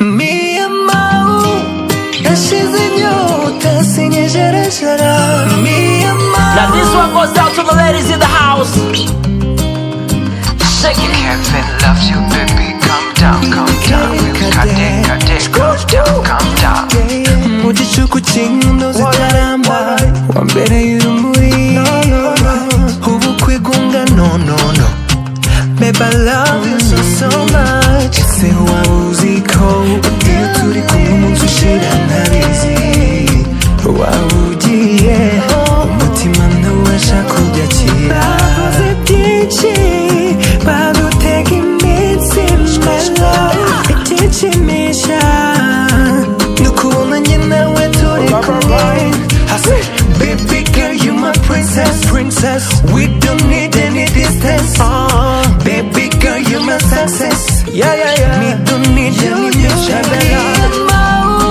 Mia mau Nashize nyota Sinye jara jara Mia mau Now this one goes out to the ladies in the house. Shake it. Heaven loves you, baby. Calm down, calm down. You got it, got it. Calm down, calm down. Mugicuku cy'inkino zitaramba Wambereye urumuri Ubukwe gunga no no no Babe I love you so so much Ese waba uzi ko Iyo turi kumwe umunsi ushira ntabizi Waba ugiye Umutima ntubasha kubyakira Bavuze byinshi Badutega iminsi mwelo Ikikimisha Nukubona njye nawe turi kumwe I say, Baby girl you my princess Princess We don't need any distance Baby girl you my success Yeah yeah yeah Me don't need any mishagara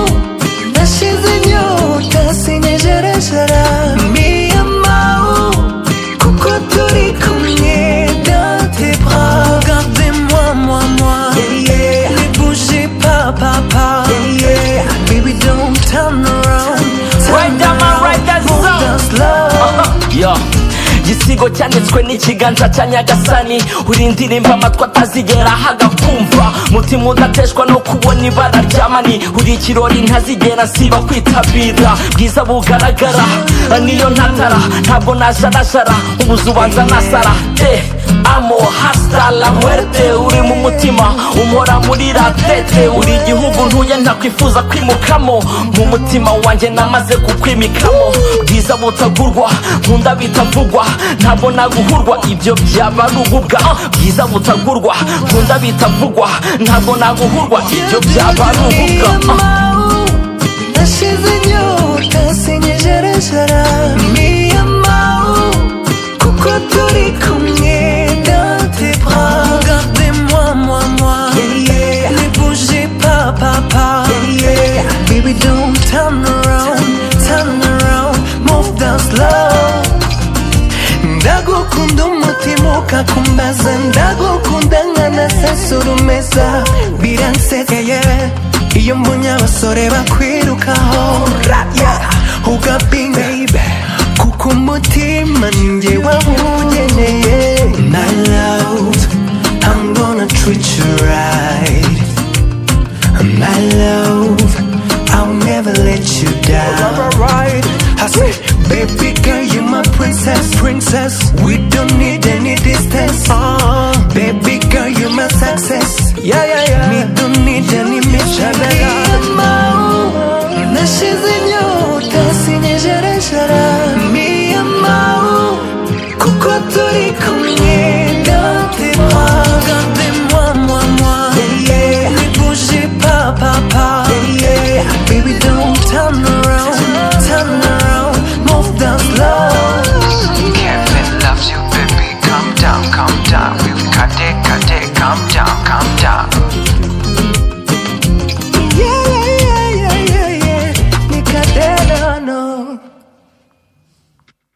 Nashize inyota sinyejerejera Mia mau Kuko turi kumwe dans tes bras Regardez-moi moi moi yeah, yeah. Ne bougez pas papa yeah, yeah. Baby don't turn around turn Right down, man, around. right down, Move zone. down slow Yo. igisigo cyanditswe n'ikiganza cya nyagasani urindirimba amatwi atazigera hagakumva mutima udateshwa no kubona ibara rya mani uri ikirori ntazigera nsiba kwitabira bwiza bugaragara niyo ntantara ntabwo najarajara ubuzu ubanza nasara de amo hasta la muerte uri mu mutima umora muri ratete uri igihugu ntuye ntakwifuza kwimukamo mu mutima wanjye namaze kukwimikamo bwiza butagurwa nkunda bitavugwa ntabwo naguhurwa ibyo byaba ari ububwa Ah, bwiza butagurwa nkunda bitavugwa ntabwo naguhurwa ibyo byaba ari ububwa Ah, Nashize inyota sinyejerejera Mia mau Kuko turi kumwe dans tes bras Regardez-moi, moi, moi yeah, yeah. Ne bougez pas, papa yeah, yeah. Baby don't turn around, turn around Move down slow ndagukunda umutima ukakumbaza ndagukunda nkanasasurumeza biransekeye iyo mbonye abasore bakwirukaho raya ugapinga kuko umutima njye wawugeneye my love I'm gonna treat you right